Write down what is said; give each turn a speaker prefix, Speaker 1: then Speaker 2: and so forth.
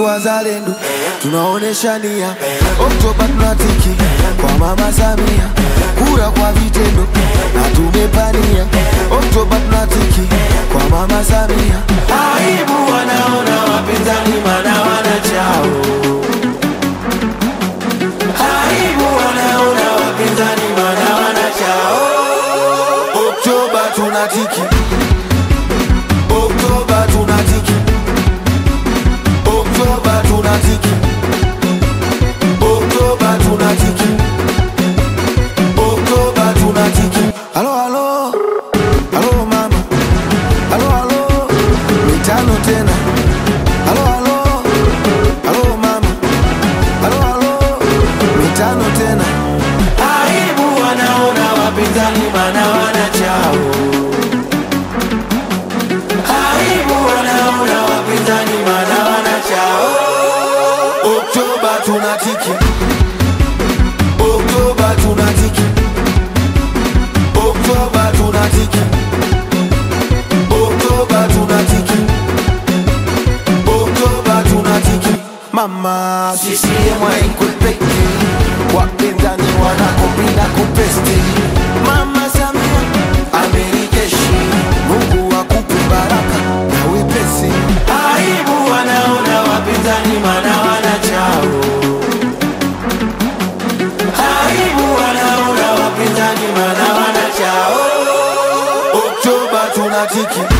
Speaker 1: wazalendo, tunaonesha nia. Oktoba tunatiki kwa mama Samia, kura kwa vitendo na tumepania. Oktoba tunatiki kwa mama Samia. Aibu wanaona wapinzani mana wanachao aibu wanaona wapinzani mana wanachao. Oktoba tunatiki, Oktoba tunatiki, Oktoba tunatiki, Oktoba tunatiki, Oktoba tunatiki. Halo halo, halo mama, halo halo, mitano tena. Halo halo, halo mama, halo halo, mitano tena. Aibu wanaona wapinzani mana wanachao. Aibu wanaona wapinzani mana wanachao. Oktoba tunatiki, Oktoba tunatiki, Oktoba tunatiki, Oktoba tunatiki, Oktoba tunatiki. Mama CCM haikwepeki, wapinzani wanakopinda kupesti. Mama Samia amerijeshi, Mungu akupe baraka na wepesi. Aibu wanaona wapinzani mana wanachao. Aibu wanaona wapinzani mana wanachao. Oktoba tunatiki